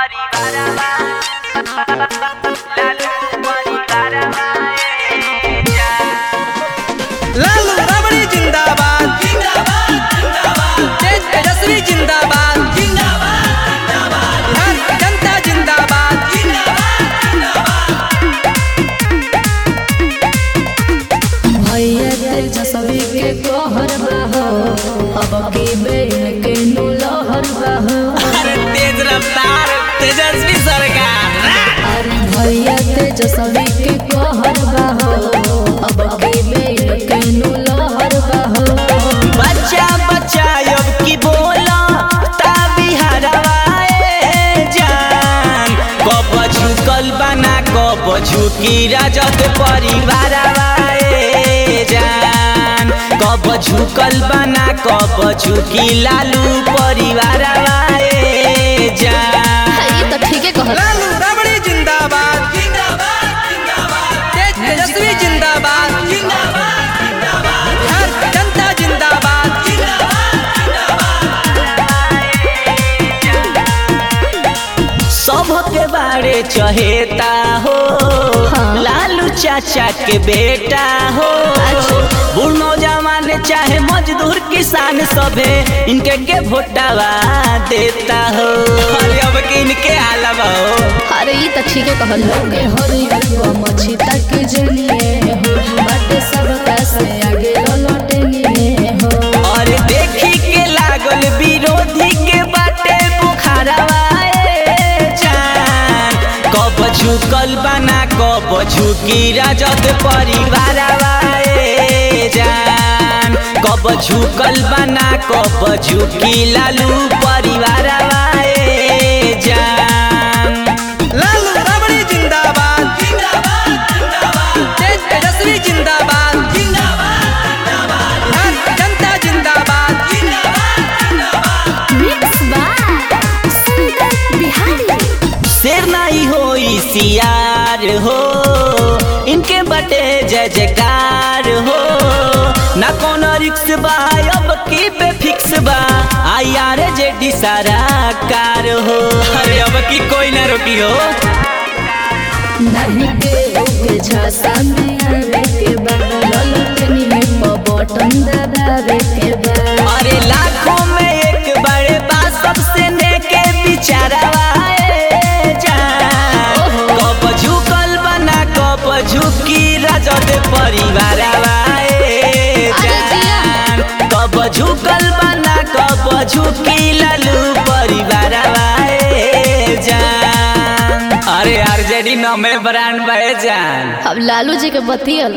लालू रबड़ी जिंदाबाद तेज तेजस्वी जिंदाबाद बिहार की जनता जिंदाबाद भैया तेजस्वी के कहर बहो अब के बेन के नु लहर बहो अरे तेज रफ्तार तेजस्वी सरकार अरे भैया तेजस्वी के कहर बहो अब के बेन के नु लहर बहो बच्चा बच्चा अब की बोला ता बिहारवाए जान कब झुकल बना कब झुकी राजत परिवारवाए जान कब झुकल बना कब झुकी लालू परिवारवाए जान ये तो ठीके कहल लालू रबड़ी जिंदाबाद तेज तेजस्वी जिंदाबाद बिहार की जनता जिंदाबाद सबके बारे चहेता हो हाँ। लालू चाचा के बेटा हो बूढ़ नौजवान चाहे मजदूर किसान सभे इनके के भोटावा देता हो अरे अब के इनके हालवा हो अरे ये तो ठीके कहल के हरियर को मछी तक जलिए हो बाटे सब का से आगे लौटनिए हो और देखी के लागल विरोधी के बाटे बुखारवाए जान कब झुकल बना कब झुकी राजद परिवारवाए जान कब झुकल बना कब झुकी लालू परिवारवाए जान लालू रबड़ी जिंदाबाद तेज तेजस्वी जिंदाबाद बिहार की जनता जिंदाबाद मिक्स बाय सुंदर बिहारी शेर नहीं हो सियार हो इनके बटे जय जयकार हो ना कोनो रिक्स बा अब की पे फिक्स बा आई आर जे डी सारा कार हो अरे अब की कोई ना रोकी हो नहीं के ओके झांसा में आवे के बाद ललटनिए पर बटन दबावे के बाद अरे लाखों में एक बड़े बा सबसे नेके बिचारवाए जान कब झुकल बना कब झुकी राजद परिवार जान कब झुकल बना कब झुकी लालू परिवार जान अरे आरजेडी नमे ब्रांड बहे जान अब लालू जी के बतियल